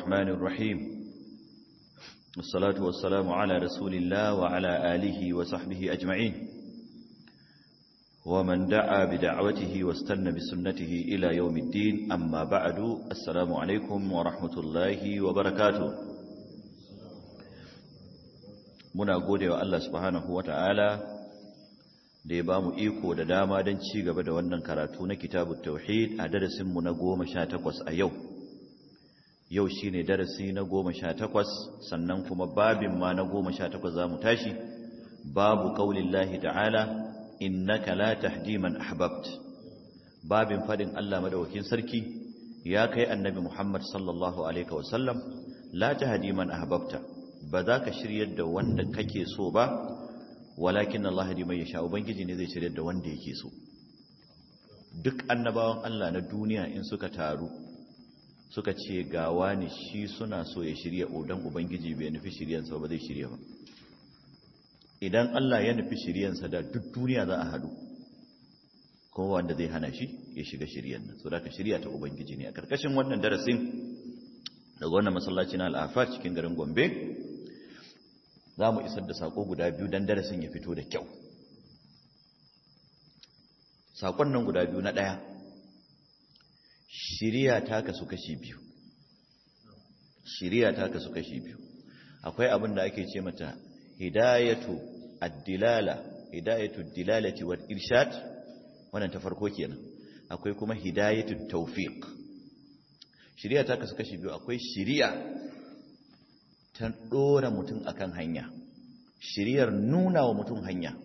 الرحمن الرحيم والصلاة والسلام على رسول الله وعلى آله وصحبه أجمعين ومن دعا بدعوته واستنى بسنته إلى يوم الدين أما بعد السلام عليكم ورحمة الله وبركاته muna gode wa Allah subhanahu wa ta'ala da ya ba mu iko da dama don ci gaba da wannan karatu na kitabun tauhid a darasinmu na goma sha takwas a yau yau shi ne darasi na goma sha takwas sannan kuma babin ma na goma sha takwas za mu tashi babu ƙaunin lahi ta'ala innaka la tahdi man ahbabt babin fadin Allah madawakin sarki ya kai annabi Muhammad sallallahu alaihi wasallam la tahdi man ahbabta ba za ka shiryar da wanda kake so ba walakin Allah hadi mai yasha ubangiji ne zai shiryar da wanda yake so duk annabawan Allah na duniya in suka taru suka ce ga wani shi suna so ya shirya odan ubangiji bai nufi shiryansa ba zai shirya ba idan Allah ya nufi shiryansa da duk duniya za a hadu kuma wanda zai hana shi ya shiga shiryan nan so da ka shirya ta ubangiji ne a karkashin wannan darasin daga wannan masallaci na al'afar cikin garin gombe za mu isar da saƙo guda biyu don darasin ya fito da kyau saƙon nan guda biyu na ɗaya shiriya ta kasu kashi biyu shiriya ta kasu kashi biyu akwai abin da ake ce mata hidayatu addilala hidayatu dilalati wal irshad wannan ta farko kenan akwai kuma hidayatu tawfiq shiriya ta kasu kashi biyu akwai shiriya ta ɗora mutum akan hanya shiriyar nuna wa mutum hanya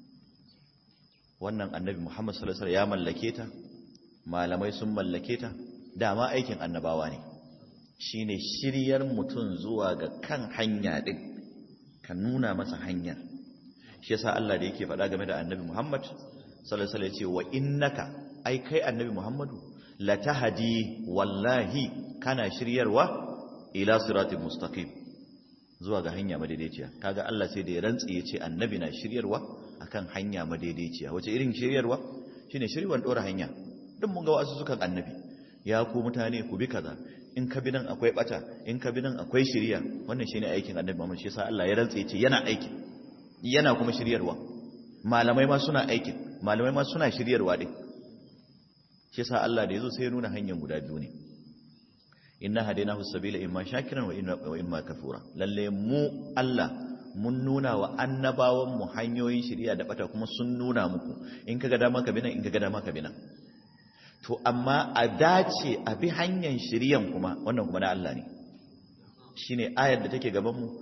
wannan annabi muhammad sallallahu alaihi ya mallake ta malamai sun mallake ta dama aikin annabawa ne shine shiryar mutum zuwa ga kan hanya din ka nuna masa hanyar shi yasa Allah da yake faɗa game da annabi muhammad sallallahu alaihi ya ce wa innaka ai kai annabi muhammadu latahdi wallahi kana shiryarwa ila siratal mustaqim zuwa ga hanya madaidaiciya kaga Allah sai da ya rantsi ya ce annabi na shiryarwa akan hanya madaidaiciya wace irin shiryarwa shine shirywan dora hanya duk mun ga wasu sukan annabi ya ku mutane ku bi kaza in ka bi nan akwai bata in ka bi nan akwai shiriya wannan shine aikin annabi Muhammad shi yasa Allah ya rantsi ya ce yana aiki yana kuma shiryarwa malamai ma suna aikin malamai ma suna shiryarwa din shi yasa Allah da yazo sai ya nuna hanyar guda biyu ne inna hadainahu sabila imma shakiran wa imma kafura lalle mu Allah mun nuna wa annabawan mu hanyoyin shari'a da bata kuma sun nuna muku in kaga dama ka binan in kaga dama ka binan to amma a dace a bi hanyar shari'an kuma wannan kuma na Allah ne shine ayar da take gaban mu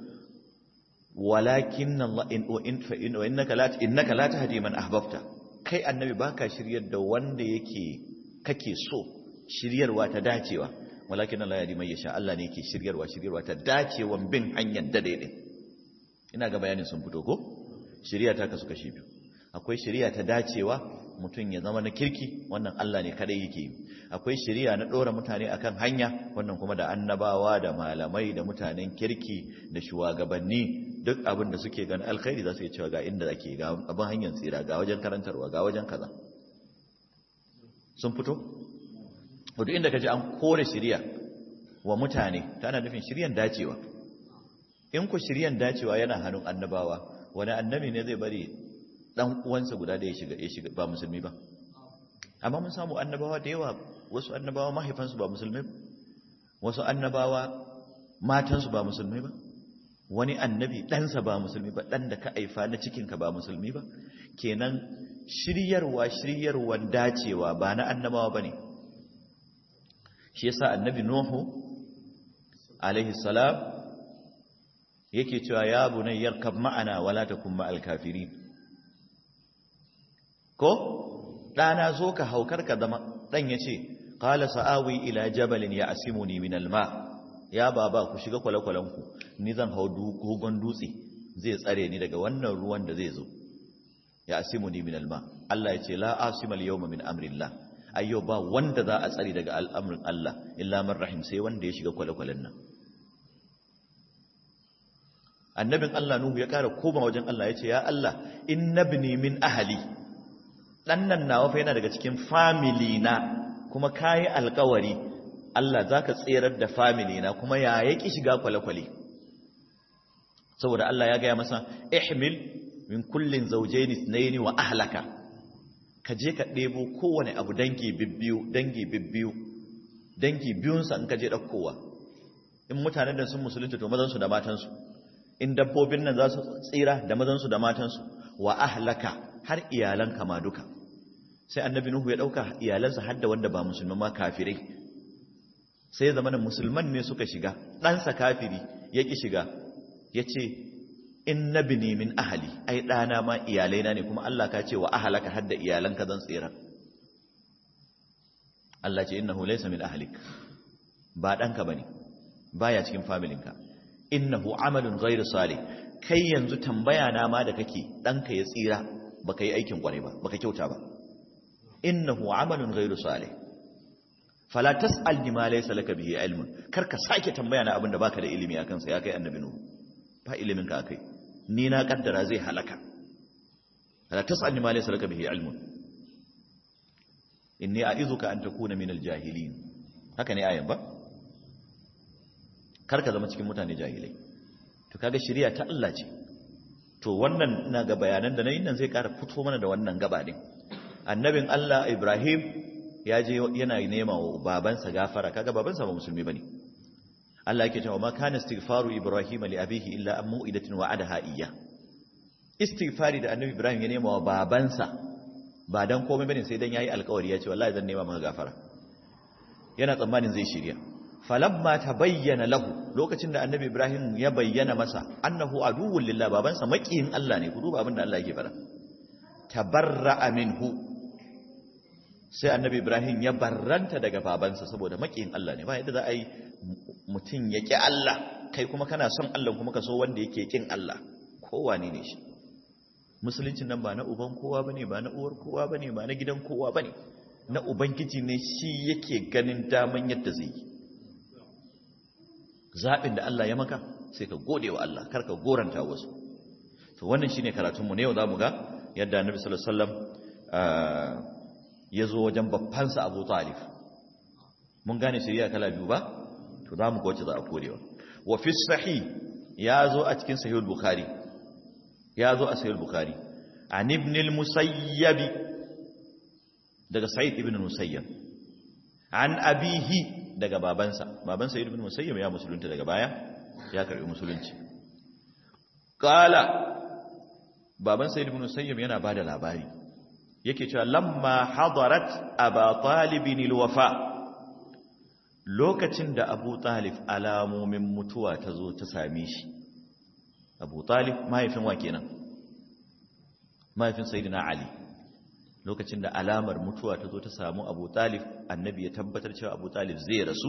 walakin Allah in wa in fa in innaka la innaka la tahdi man ahbabta kai annabi baka shiryar da wanda yake kake so shiryarwa ta dacewa walakin Allah ya mai yasha Allah ne yake shiryarwa shiryarwa ta dacewan bin hanyar da daidai ina ga bayanin sun fito ko shiriya ta kasu kashi biyu akwai shiriya ta dacewa mutum ya zama na kirki wannan Allah ne kadai yake yi akwai shiriya na dora mutane akan hanya wannan kuma da annabawa da malamai da mutanen kirki da shugabanni duk abin da suke ganin alkhairi za su yi cewa ga inda ake ga abin hanyar tsira ga wajen karantarwa ga wajen kaza sun fito duk inda ka ji an kore shirya wa mutane tana nufin shiryan dacewa in ku shiryan dacewa yana hannun annabawa wani annabi ne zai bari dan uwansa guda da ya shiga ya shiga ba musulmi ba amma mun samu annabawa da yawa wasu annabawa mahaifansu ba musulmi ba wasu annabawa matansu ba musulmi ba wani annabi ɗansa ba musulmi ba ɗan da ka aifa na cikinka ba musulmi ba kenan shiryarwa shiryarwan dacewa ba na annabawa ba ne shi yasa annabi nuhu alaihi salam yake cewa ya bunay yarkab ma'ana wala takum ma'al kafirin ko dana zo ka haukar ka zama dan yace qala sa'awi ila jabalin ya'simuni min alma ya baba ku shiga kwalakwalan ku ni zan hau dogon dutse zai tsare ni daga wannan ruwan da zai zo ya'simuni min alma Allah yace la asimal yawma min amrillah ayyo ba wanda za a tsari daga al'amurin Allah illa man rahim sai wanda ya shiga kwale-kwalen nan annabin Allah Nuhu ya kara koma wajen Allah ya ce ya Allah innabni min ahali ɗan nan nawa fa yana daga cikin family na kuma kayi alkawari Allah za ka tserar da family na kuma ya yaki shiga kwale-kwale saboda Allah ya gaya masa ihmil min kullin zawjayn ithnayn wa ahlaka ka je ka ɗebo kowane abu dangi bibbiyu dangi bibbiyu dangi biyunsa in ka je ɗaukowa in mutanen da sun musulunta to mazansu da matansu in dabbobin nan za su tsira da mazansu da matansu wa ahlaka har iyalanka ma duka sai annabi nuhu ya ɗauka iyalansa har da wanda ba musulman ma kafirai sai zamanin musulman ne suka shiga ɗansa kafiri ya ƙi shiga ya ce in na bini min ahali ai ɗana ma iyalaina ne kuma Allah ka ce wa ahalaka har da iyalanka zan tsira Allah ce innahu laysa min ahlik ba ɗanka bane baya cikin familinka innahu amalun ghairu salih kai yanzu tambaya na ma da kake ɗanka ya tsira baka yi aikin kwarai ba baka kyauta ba innahu amalun ghairu salih fala tas'al bima laysa laka bihi ilmun kar ka sake tambaya na abin da baka da ilimi akan sa ya kai annabi nuhu ba ilimin ka akai ni na kaddara zai halaka fala tas'al bima laysa laka bihi ilmun inni a'izuka an takuna minal jahilin haka ne ayan ba kar ka zama cikin mutane jahilai to kaga shari'a ta Allah ce to wannan ina ga bayanan da nayi nan zai ƙara fito mana da wannan gaba din annabin Allah Ibrahim ya je yana nema wa babansa gafara kaga babansa ba musulmi bane Allah yake cewa ma kana istighfaru Ibrahim li abihi illa an mu'idatin wa'adaha iyya istighfari da annabi Ibrahim ya nema wa babansa ba dan komai bane sai dan yayi alƙawari ya ce wallahi zan nema maka gafara yana tsammanin zai shirya falamma tabayyana lahu lokacin da annabi Ibrahim ya bayyana masa annahu aduwwul lillah babansa makiyin Allah ne ku duba abin da Allah yake fara tabarra'a minhu sai annabi ibrahim ya barranta daga babansa saboda makiyin Allah ne ba yadda za a yi mutum ya ƙi Allah kai kuma kana son Allah kuma ka so wanda yake ƙin Allah kowa ne ne shi musuluncin nan ba na uban kowa bane ba na uwar kowa bane ba na gidan kowa bane na ubangiji ne shi yake ganin daman yadda zai yi zaɓin da Allah ya maka sai ka gode wa Allah kar ka goranta wasu to wannan shine karatunmu ne yau za mu ga yadda annabi sallallahu alaihi wasallam ya zo wajen babbansa abu talif mun gane shari'a kala biyu ba to za mu ga wacce za a korewa wa fi sahih ya zo a cikin sahih bukhari ya zo a sahih bukhari an ibn al-musayyab daga sa'id ibn musayyab an abihi daga babansa babansa ibn musayyab ya musulunta daga baya ya karbi musulunci qala babansa ibn musayyab yana bada labari yake cewa lamma hadarat aba talibin alwafa lokacin da abu talib alamomin mutuwa ta zo ta same shi abu talib mahaifin wa kenan mahaifin sayyidina ali lokacin da alamar mutuwa ta zo ta samu abu talib annabi ya tabbatar cewa abu talib zai rasu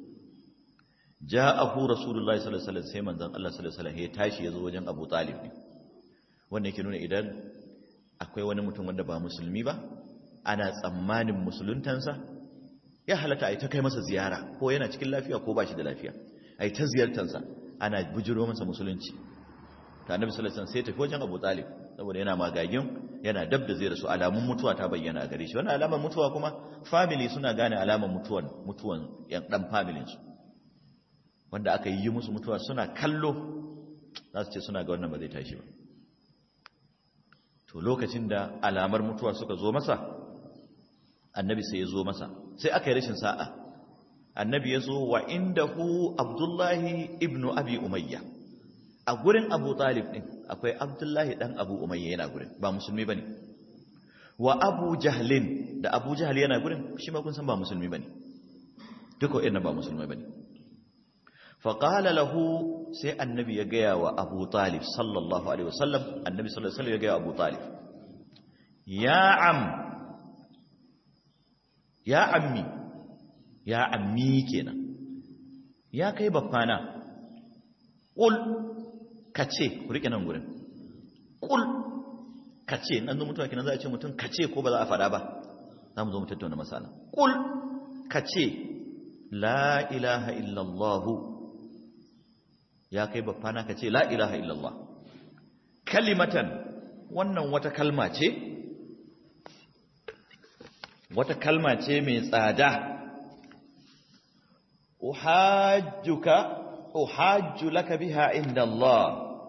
ja'ahu rasulullahi sallallahu alaihi wasallam sai manzon Allah sallallahu alaihi wasallam ya tashi ya zo wajen abu talib ne wannan yake nuna idan akwai wani mutum wanda ba musulmi ba ana tsammanin musuluntansa ya halatta a yi ta kai masa ziyara ko yana cikin lafiya ko ba shi da lafiya a yi ta ziyartansa ana bujiro masa musulunci ta annabi sallallahu alaihi sai tafi wajen Abu Talib saboda yana magagin yana dab da zai rasu alamun mutuwa ta bayyana a gare shi wannan alamar mutuwa kuma family suna gane alamar mutuwan mutuwan yan dan familin su wanda aka yi musu mutuwa suna kallo za su ce suna ga wannan ba zai tashi ba to lokacin da alamar mutuwa suka zo masa annabi sai ya zo masa sai aka yi rashin sa'a annabi ya zo wa indahu abdullahi ibnu abi umayya a gurin abu talib din akwai abdullahi dan abu umayya yana gurin ba musulmi bane wa abu jahlin da abu jahl yana gurin shi ma kun san ba musulmi bane duka wa'annan ba musulmai bane fa qala lahu sai annabi ya gaya wa abu talib sallallahu alaihi wasallam annabi sallallahu alaihi wasallam ya gaya wa abu talib ya am ya ammi ya ammi kenan ya kai babbana qul kace ku rike nan gurin qul kace nan zo mutuwa kenan za a ce mutum kace ko ba za a fada ba za mu zo mu tattauna masala qul kace la ilaha illallah ya kai babbana kace la ilaha illallah kalimatan wannan wata kalma ce wata kalma ce mai tsada uhajjuka uhajju laka biha inda Allah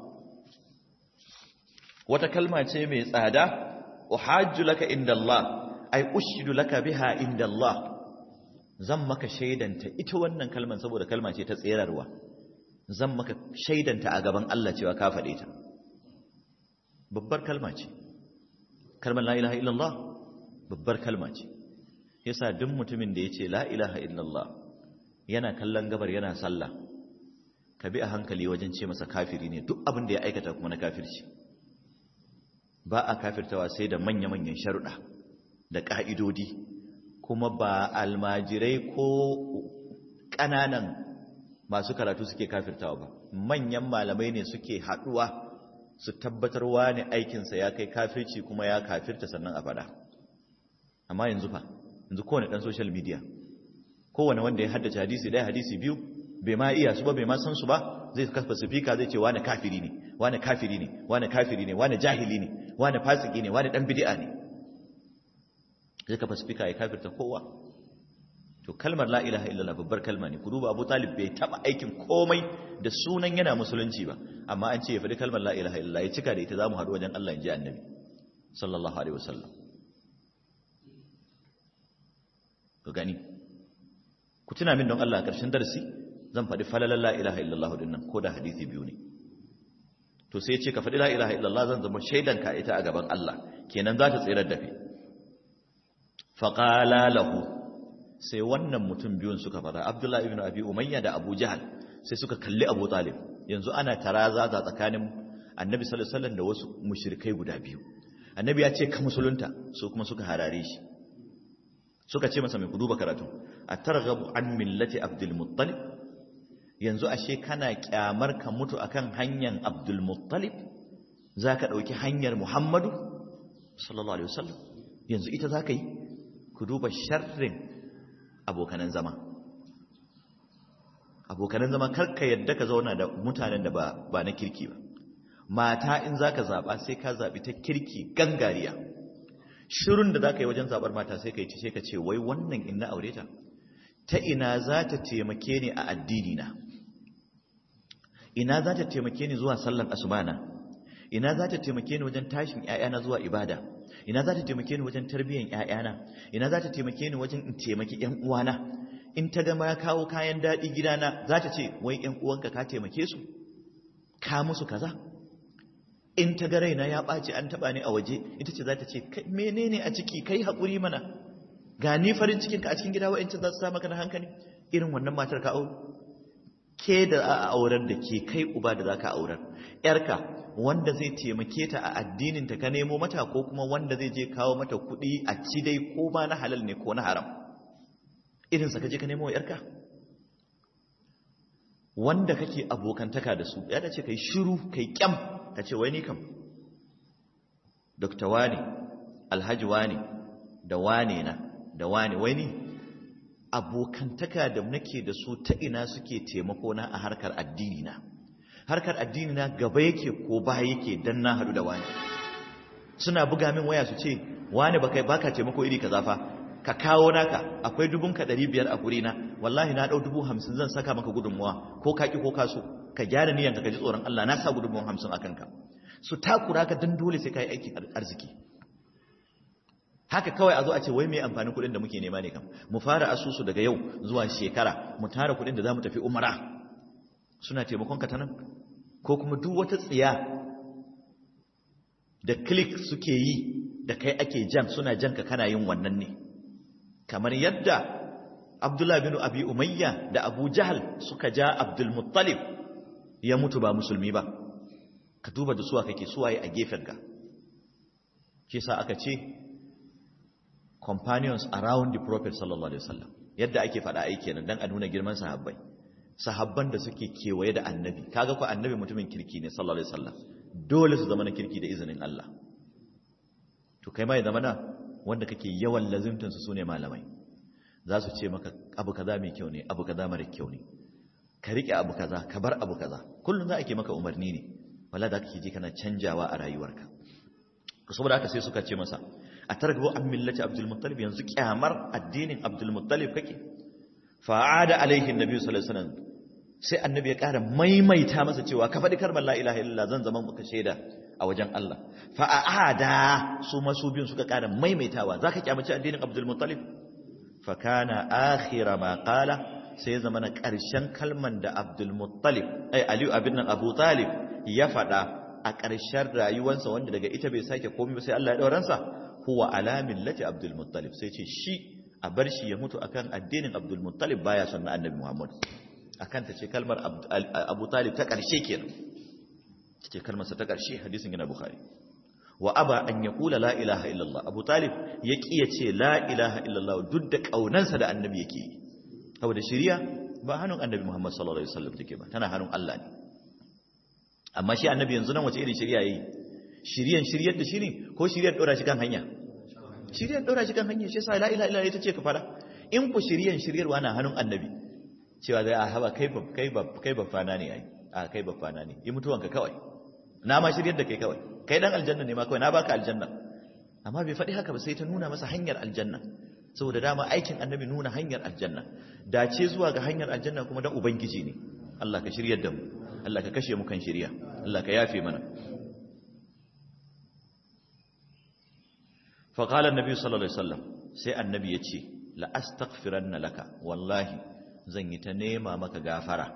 wata kalma ce mai tsada uhajju laka inda Allah ai ushidu laka biha inda Allah zan maka shaidanta ita wannan kalman saboda kalma ce ta tserarwa zan maka shaidanta a gaban Allah cewa ka faɗe ta babbar kalma ce kalmar la ilaha illallah babbar kalma ce yasa duk mutumin da yace la ilaha illallah yana kallon gabar yana sallah ka bi a hankali wajen ce masa kafiri ne duk abin da ya aikata kuma na kafirci ba a kafirtawa sai da manya-manyan sharuɗa da ƙa'idodi kuma ba almajirai ko ƙananan masu karatu suke kafirtawa ba manyan malamai ne suke haɗuwa su tabbatarwa ne aikinsa ya kai kafirci kuma ya kafirta sannan a faɗa amma yanzu fa yanzu kowane ɗan social media kowane wanda ya haddace hadisi ɗaya hadisi biyu bai ma iya su ba bai ma san su ba zai kafa sifika zai ce wane kafiri ne wane kafiri ne wane kafiri ne wane jahili ne wane fasiki ne wane dan bid'a ne zai kafa sifika ya kafirta kowa to kalmar la ilaha illallah babbar kalma ne ku duba Abu Talib bai taba aikin komai da sunan yana musulunci ba amma an ce ya faɗi kalmar la ilaha illallah ya cika da ita zamu haɗu wajen Allah in ji annabi sallallahu alaihi wasallam ku gani ku tuna min don Allah a ƙarshen darasi zan faɗi falalar la ilaha illallah din nan ko da hadisi biyu ne to sai ce ka faɗi la ilaha illallah zan zama shaidan ka ita a gaban Allah kenan za ta tsirar da kai faqala lahu sai wannan mutum biyun suka fara Abdullah ibn Abi Umayya da Abu Jahal sai suka kalli Abu Talib yanzu ana taraza za tsakanin Annabi sallallahu alaihi wasallam da wasu mushrikai guda biyu Annabi ya ce ka musulunta su kuma suka harare shi suka ce masa mai ku duba karatu atarghabu an millati Abdul Muttalib yanzu ashe kana kyamar ka mutu akan hanyar Abdul Muttalib zaka dauki hanyar Muhammadu sallallahu alaihi wasallam yanzu ita zaka yi ku duba sharrin abokanan zama abokanan zama karka yadda ka zauna da mutanen da ba ba na kirki ba mata in zaka zaba sai ka zabi ta kirki gangariya shirun da zaka yi wajen zabar mata sai ka yi sai ka ce wai wannan in na aure ta ta ina za ta taimake ni a addini na ina za ta taimake ni zuwa sallan asubana ina za ta taimake ni wajen tashin ƴaƴana zuwa ibada ina za ta taimake ni wajen tarbiyyar ƴaƴana ina za ta taimake ni wajen in taimaki ƴan uwana in ta gama ya kawo kayan daɗi gidana za ta ce wai ƴan uwanka ka taimake su ka musu kaza in ta ga raina ya ɓaci an taɓa ni a waje ita ce za ta ce menene a ciki kai haƙuri mana ga ni farin cikinka a cikin gida wa'ancin za su sa maka na hankali irin wannan matar ka aure ke da a aurar da ke kai uba da za ka aurar ‘yarka wanda zai taimake ta a addininta ka nemo mata ko kuma wanda zai je kawo mata kuɗi a ci dai ko ma na halal ne ko na haram irinsa ka je ka nemo ‘yarka wanda kake abokantaka da su ya dace kai shiru kai kyam ka ce wai ni kam dokta wane alhaji wane da wane na da wane wai ni abokantaka da nake da su ta ina suke taimako na a harkar addini na harkar addini na gaba yake ko ba yake dan na hadu da wani suna buga min waya su ce wani baka baka taimako iri kaza fa ka kawo naka akwai dubun ka 500 a guri na wallahi na dau dubu 50 zan saka maka gudunmuwa ko ka ki ko ka so ka gyara niyanka ka ji tsoron Allah na sa gudunmuwan 50 akan ka su takura ka dan dole sai kai aikin arziki haka kawai a zo a ce wai mai amfanin kuɗin da muke nema ne kam mu fara asusu daga yau zuwa shekara mu tara kuɗin da za mu tafi umara suna taimakon ka ta nan ko kuma duk wata tsiya da click suke yi da kai ake jan suna jan ka kana yin wannan ne kamar yadda Abdullah bin Abi Umayya da Abu Jahal suka ja Abdul Muttalib ya mutu ba musulmi ba ka duba da suwa kake suwaye a gefen ka ke sa aka ce companions around the prophet sallallahu alaihi wasallam yadda ake faɗa ai kenan dan a nuna girman sahabbai sahabban da suke kewaye da annabi kaga ko annabi mutumin kirki ne sallallahu alaihi wasallam dole su zama na kirki da izinin Allah to kai ma ya zama na wanda kake yawan lazimtan su sune malamai za su ce maka abu kaza mai kyau ne abu kaza mara kyau ne ka rike abu kaza ka bar abu kaza kullun za a ke maka umarni ne wala da kake ji kana canjawa a rayuwarka saboda haka sai suka ce masa a targabo an millati abdul muttalib yanzu kyamar addinin abdul muttalib kake fa'ada alaihi annabi sallallahu alaihi wasallam sai annabi ya ƙara maimaita masa cewa ka faɗi kalmar la ilaha illallah zan zama maka shaida a wajen Allah fa'ada su masu biyun suka ƙara maimaitawa zaka kyamaci addinin Abdul Muttalib fa kana akhira ma qala sai ya zama na ƙarshen kalman da Abdul Muttalib ai Aliyu abin nan Abu Talib ya faɗa a ƙarshen rayuwarsa wanda daga ita bai sake komai ba sai Allah ya dauransa huwa ala millati Abdul Muttalib sai ce shi a bar shi ya mutu akan addinin Abdul Muttalib baya son na Annabi Muhammad akan ta ce kalmar Abu Talib ta ƙarshe kenan ce kalmar sa ta ƙarshe hadisin yana Bukhari wa aba an yaqula la ilaha illallah Abu Talib ya kiya ce la ilaha illallah duk da kaunansa da Annabi yake yi saboda shiriya ba hannun Annabi Muhammad sallallahu alaihi wasallam take ba tana hannun Allah ne amma shi Annabi yanzu nan wace irin shiriya yayi shiriyan shiryar da shi ne ko shiryar dora shi kan hanya shiryan ɗora shi kan hanyar shi sa la ila ila ita ce ka fara in ku shiryan shiryarwa na hannun annabi cewa zai a haba kai kai kai bafana ne ai a kai bafana ne yi mutuwanka kawai na ma shiryar da kai kawai kai dan aljanna ne ma kawai na baka aljanna amma bai faɗi haka ba sai ta nuna masa hanyar aljanna saboda dama aikin annabi nuna hanyar aljanna dace zuwa ga hanyar aljanna kuma dan ubangiji ne Allah ka shiryar da mu Allah ka kashe mu kan shirya Allah ka yafe mana faƙalar nabi sallallahu alaihi wasallam sai annabi ya ce la'astaghfiranna laka wallahi zan yi ta nema maka gafara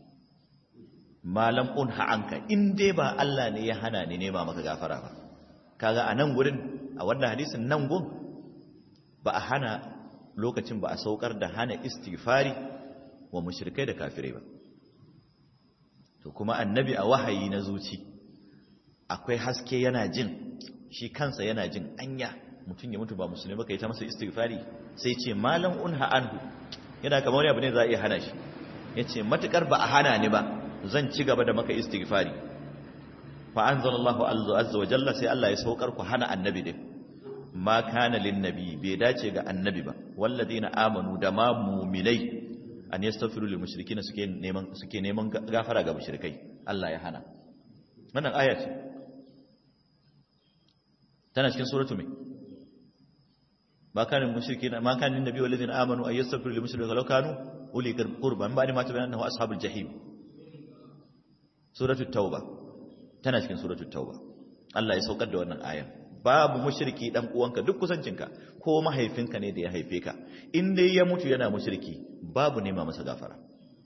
malam unha anka in dai ba Allah ne ya hana ni nema maka gafara ba kaga a nan gurin a wannan hadisin nan gun ba a hana lokacin ba a saukar da hana istighfari wa mushrikai da kafirai ba to kuma annabi a wahayi na zuci akwai haske yana jin shi kansa yana jin anya mutum ya mutu ba musulmi ka yi ta masa istighfari sai ce malam unha anhu yana kamar wani abu ne za a iya hana shi ya ce matukar ba a hana ni ba zan ci gaba da maka istighfari fa anzalallahu azza wa jalla sai Allah ya saukar ku hana annabi din ma kana lin nabi bai dace ga annabi ba walladina amanu da ma mu'minai an yastaghfiru lil mushrikeena suke neman suke neman gafara ga mushrikai Allah ya hana wannan aya ce tana cikin suratu mai ma kanin mushriki ma kanin nabi wal ladina amanu ay yastaghfiru lil mushrikeena law kanu uli qurba min ba'di ma tabayyana annahu ashabul jahim suratu tauba tana cikin suratu tauba Allah ya saukar da wannan aya babu mushriki dan uwanka duk kusancinka ko mahaifinka ne da ya haife ka in dai ya mutu yana mushriki babu nema masa gafara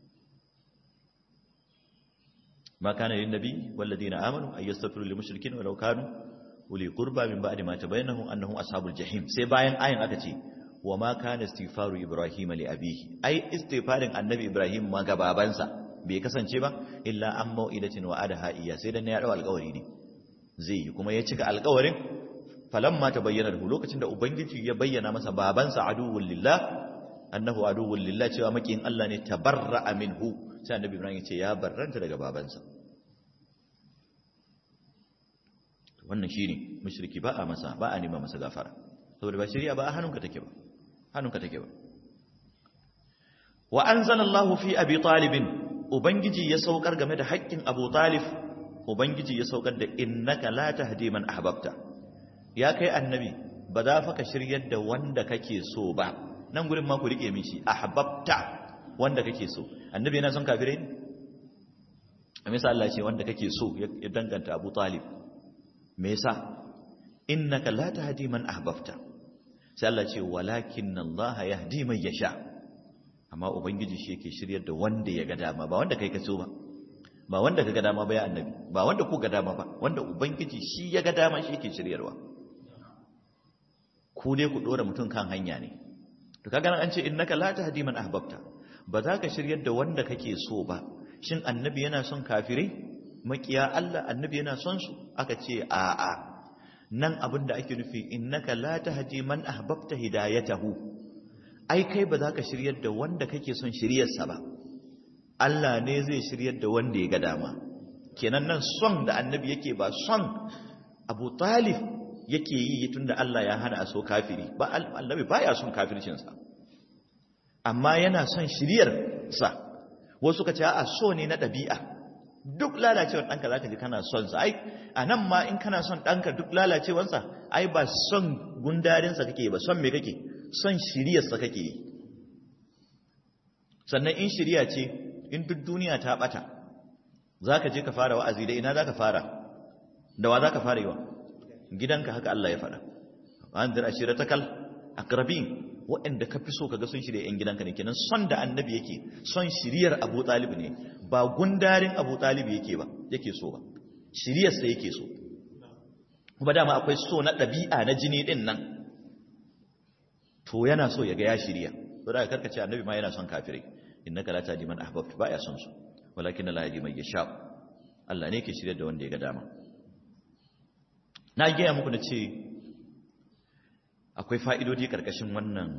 ما كان للنبي والذين آمنوا أن يستغفروا للمشركين ولو كانوا أولي قربى من بعد ما تبين أنهم أصحاب الجحيم sai bayan ayin aka ce wa ma kana istighfaru ibrahim li abihi ai istighfarin annabi ibrahim ma ga babansa bai kasance ba illa an mau'idatin wa adaha iya sai dan ya dau alƙawari ne zai yi kuma ya cika alƙawarin falamma tabayyana lahu lokacin da ubangiji ya bayyana masa babansa aduwwul lillah annahu aduwwul lillah cewa makin Allah ne tabarra'a minhu sai annabi ibrahim ya ce ya barranta daga babansa wannan shine mushriki ba a masa ba a nema masa gafara saboda ba shari'a ba a hannunka take ba hannunka take ba wa anzalallahu fi abi talib ubangiji ya saukar game da haƙƙin abu talib ubangiji ya saukar da innaka la tahdi man ahbabta ya kai annabi ba za fa ka shiryar da wanda kake so ba nan gurin ma ku rike mishi ahbabta wanda kake so annabi yana son kafirai ne a misa Allah ce wanda kake so ya danganta Abu Talib me yasa innaka la tahdi man ahbabta sai Allah ce walakin Allah yahdi man yasha amma ubangiji shi yake shiryar da wanda ya ga dama ba wanda kai ka so ba ba wanda ka ga dama ba ya annabi ba wanda ku ga dama ba wanda ubangiji shi ya ga dama shi yake shiryarwa ku dai ku dora mutum kan hanya ne to kaga nan an ce innaka la tahdi man ahbabta ba za ka shiryar da wanda kake so ba shin annabi yana son kafirai makiya Allah annabi yana son su aka ce a'a nan abin da ake nufi innaka la tahdi man ahbabta hidayatahu ai kai ba za ka shiryar da wanda kake son shiryarsa ba Allah ne zai shiryar da wanda ya ga dama kenan nan son da annabi yake ba son Abu Talib yake yi tunda Allah ya hana a so kafiri ba annabi baya son kafircinsa amma yana son shiryar sa wasu ka ce a so ne na ɗabi'a duk lalacewar ɗanka za ka ji kana son sa ai a nan ma in kana son ɗanka duk lalacewarsa ai ba son gundarinsa kake ba son me kake son shiryarsa kake yi sannan in shirya ce in duk duniya ta bata za ka je ka fara wa'azi da ina za ka fara da wa za ka fara yi wa gidanka haka Allah ya faɗa an zira shirya ta kal akrabin waɗanda ka fi so ka ga sun shirya ‘yan gidanka ne kenan son da annabi yake son shiryar abu talib ne ba gundarin abu talib yake ba yake so ba shiryarsa yake so kuma dama akwai so na ɗabi'a na jini ɗin nan to yana so ya ga ya shirya to da karkace annabi ma yana son kafirai innaka la tahdi man ahbabta ba ya son su walakin la yahdi man yasha Allah ne ke shirya da wanda ya ga dama na gaya muku na ce akwai fa'idodi karkashin wannan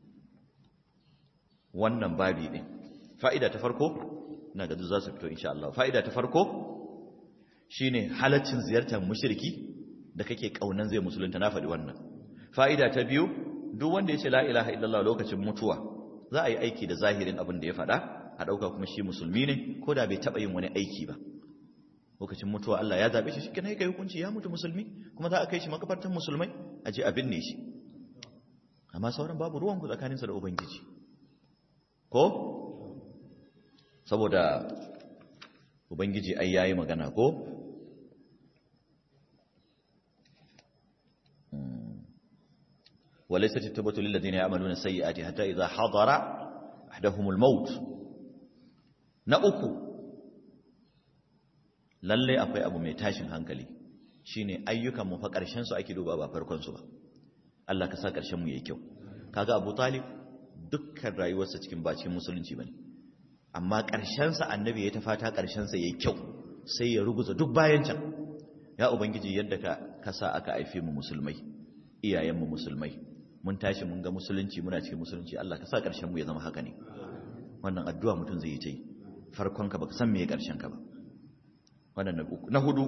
wannan babi din fa'ida ta farko na ga za su fito insha Allah fa'ida ta farko shine halaccin ziyartar mushriki da kake kaunan zai musulunta na faɗi wannan fa'ida ta biyu duk wanda ya ce la ilaha illallah lokacin mutuwa za a yi aiki da zahirin abin da ya faɗa a ɗauka kuma shi musulmi ne ko da bai taɓa yin wani aiki ba lokacin mutuwa Allah ya zaɓe shi shi kenan kai hukunci ya mutu musulmi kuma za a kai shi makabartan musulmai a je a binne shi amma sauran babu ruwan ku tsakaninsa da ubangiji ko saboda ubangiji ai yayi magana ko وليست التوبة للذين يعملون السيئات حتى إذا حضر أحدهم الموت نأكو lalle akwai abu mai tashin hankali shine ayyukan mu fa karshen su ake duba ba farkon su ba Allah ka sa karshen mu yayi kyau kaga Abu Talib dukkan rayuwarsa cikin bacin musulunci bane amma karshen sa annabi ya ta fata karshen sa yayi kyau sai ya ruguza duk bayan can ya ubangiji yadda ka kasa aka haife mu musulmai iyayen mu musulmai mun tashi mun ga musulunci muna cikin musulunci Allah ka sa ƙarshen mu ya zama haka ne wannan addu'a mutum zai yi ta yi farkon ka baka san me ƙarshen ka ba wannan na hudu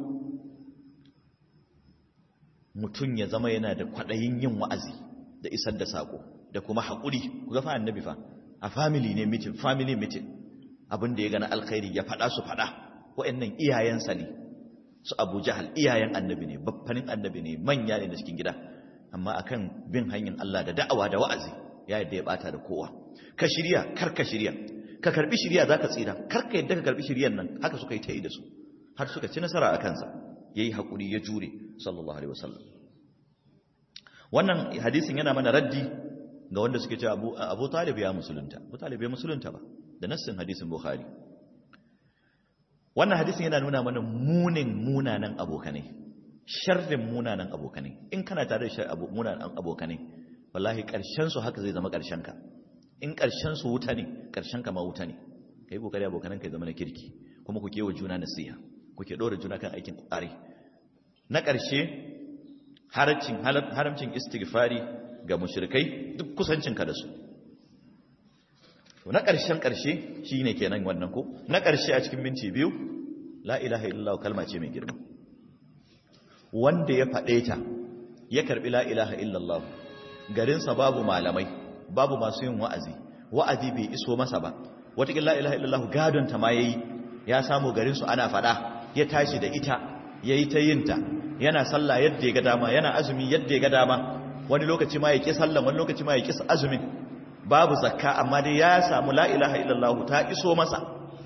mutum ya zama yana da kwaɗayin yin wa'azi da isar da sako da kuma haƙuri ku ga fa annabi fa a family ne meeting family meeting abin da ya gana alkhairi ya faɗa su faɗa wa'annan iyayensa ne su Abu Jahal iyayen annabi ne baffanin annabi ne manya ne da cikin gida amma akan bin hanyar Allah da da'awa da wa'azi ya yadda ya bata da kowa ka shirya kar ka shirya ka karbi shirya zaka tsira kar ka yadda ka karbi shiryan nan haka suka yi ta yi da su har suka ci nasara a kansa yayi hakuri ya jure sallallahu alaihi wasallam wannan hadisin yana mana raddi ga wanda suke cewa Abu Abu Talib ya musulunta Abu Talib ya musulunta ba da nassin hadisin Bukhari wannan hadisin yana nuna mana munin munanan abokanai sharrin munanan abokanai in kana tare da munanan abokanai wallahi karshen su haka zai zama karshen ka in karshen su wuta ne karshen ka ma wuta ne kai kokari abokanan ka zama na kirki kuma ku kewa juna nasiha kuke dora juna kan aikin kwari na karshe haramcin haramcin istighfari ga mushrikai duk kusancin ka da su to na karshen karshe shine kenan wannan ko na karshe a cikin minti biyu la ilaha illallah kalma ce mai girma wanda ya faɗe ta ya karɓi la ilaha illallah garinsa babu malamai babu masu yin wa'azi wa'azi bai iso masa ba wataƙin la ilaha illallah gadonta ma ya yi ya samu garinsu ana faɗa ya tashi da ita ya yi ta yinta yana sallah yadda ya ga dama yana azumi yadda ya ga dama wani lokaci ma ya ƙi sallah wani lokaci ma ya ƙi azumin babu zakka amma dai ya samu la ilaha illallah ta iso masa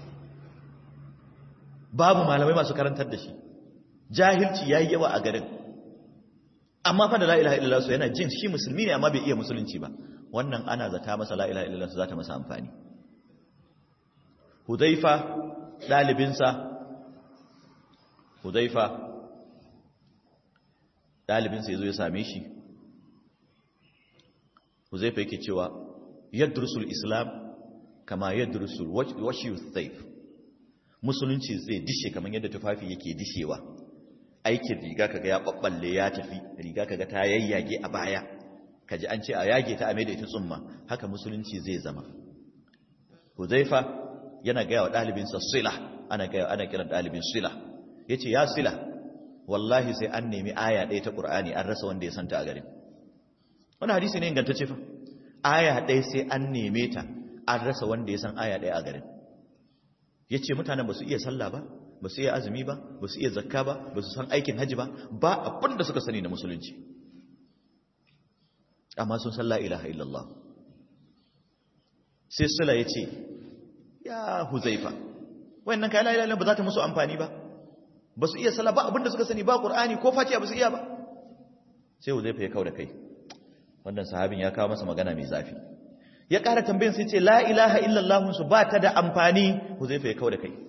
babu malamai masu karantar da shi jahilci ya yi yawa a garin amma fa da la ilaha illallah su yana jin shi musulmi ne amma bai iya musulunci ba wannan ana zata masa la ilaha illallah su za ta masa amfani hudaifa ɗalibinsa hudaifa ɗalibinsa ya zo ya same shi hudaifa yake cewa yadrusul islam kama yadrusul washi thaif musulunci zai dishe kamar yadda tufafi yake dishewa aikin riga kaga ya babballe ya tafi riga kaga ta yayyage a baya kaji an ce a yage ta a da ita tsumma haka musulunci zai zama Huzaifa yana gaya wa ɗalibinsa Sila ana gaya ana kiran ɗalibin Sila yace ya Sila wallahi sai an nemi aya ɗaya ta Qur'ani an rasa wanda ya santa a garin wannan hadisi ne ingantacce fa aya ɗaya sai an neme ta an rasa wanda ya san aya ɗaya a garin yace mutanen ba su iya sallah ba ba su iya azumi ba ba su iya zakka ba ba su san aikin haji ba ba abin da suka sani na musulunci amma sun san la ilaha illallah sai sula ya ce ya huzaifa wayannan kai la ilaha illallah ba za ta musu amfani ba ba su iya sallah ba abinda suka sani ba qur'ani ko fatiha ba su iya ba sai huzaifa ya kauda kai wannan sahabin ya kawo masa magana mai zafi ya ƙara tambayin sai ce la ilaha illallah su ba ta da amfani huzaifa ya kauda kai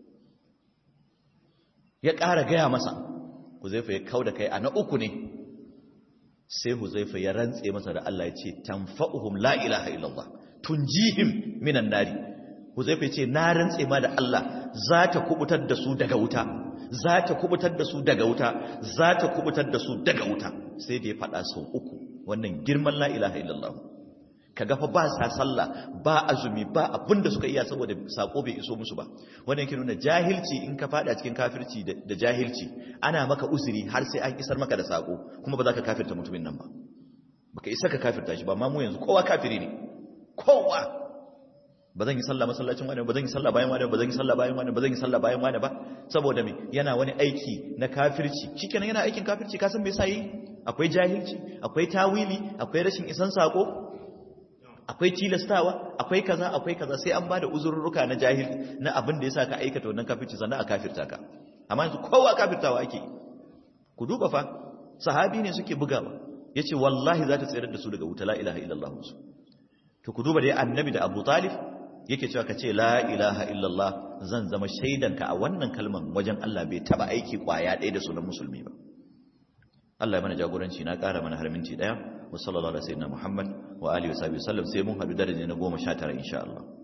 ya ƙara gaya masa huzaifa ya kauda kai a na uku ne sai huzaifa ya rantse masa da Allah ya ce tanfa'uhum la ilaha illallah tunjihim minan nari huzaifa ya ce na rantse ma da Allah za ta kubutar da su daga wuta za ta kubutar da su daga wuta za ta kubutar da su daga wuta sai da ya faɗa sau uku wannan girman la ilaha illallah kaga fa ba sa sallah ba azumi ba abin da suka iya saboda sako bai iso musu ba wannan yake nuna jahilci in ka fada cikin kafirci da jahilci ana maka uzuri har sai an isar maka da sako kuma ba za ka kafirta mutumin nan ba baka isa ka kafirta shi ba amma mu yanzu kowa kafiri ne kowa ba zan yi sallah masallacin wani ba zan yi sallah bayan wani ba zan yi sallah bayan wani ba zan yi sallah bayan wani ba saboda me yana wani aiki na kafirci shikenan yana aikin kafirci ka san me yasa yi akwai jahilci akwai tawili akwai rashin isan sako akwai tilastawa akwai kaza akwai kaza sai an bada uzurruka na jahil na abin da yasa ka aikata wannan kafirci sannan a kafirta ka amma yanzu kowa kafirtawa ake ku duba fa sahabi ne suke bugawa yace wallahi za ta tsayar da su daga wuta la ilaha illallah su to ku duba dai annabi da Abu Talib yake cewa kace la ilaha illallah zan zama shaidanka a wannan kalman wajen Allah bai taba aiki kwaya ɗaya da sunan musulmi ba Allah ya mana jagoranci na ƙara mana har minti ɗaya wa sallallahu alaihi wa sallam Muhammad wa alihi wa sahbihi sallam sai mun haɗu daraja na 19 insha Allah